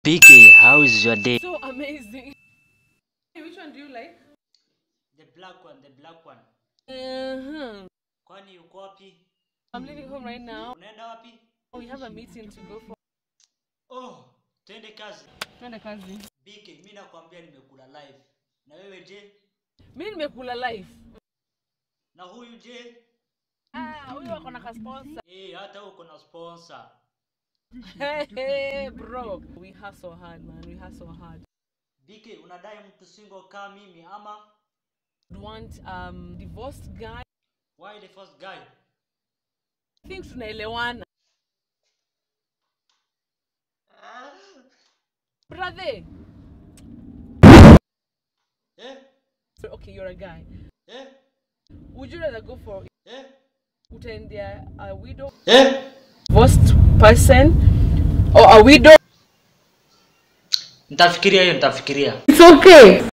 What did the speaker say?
PK, how is your day? So amazing. Hey, which one do you like? The black one, the black one. Uh-huh. Kwani uko wapi? I'm leaving home right now. Unaenda wapi? We have a meeting to go for. Oh, twende kazi. Twende kazi. BK, mimi nakwambia nimekula live. Na wewe je? Mi nimekula life. Na huyu je? Ah, huyu wako na kasponsor. Eh, hata wewe uko na sponsor. Hey, hey, bro. We hustle hard, man. We hustle hard. BK, unadai mtu single kama mimi ama We want um divorced guy. why the first guy? I think tunaelewana. Brother. Eh? Okay, you're a guy. Eh? Would you rather go for Eh? utaendea a widow Eh? divorced person or a widow? Nitafikiria hiyo, nitafikiria. It's okay.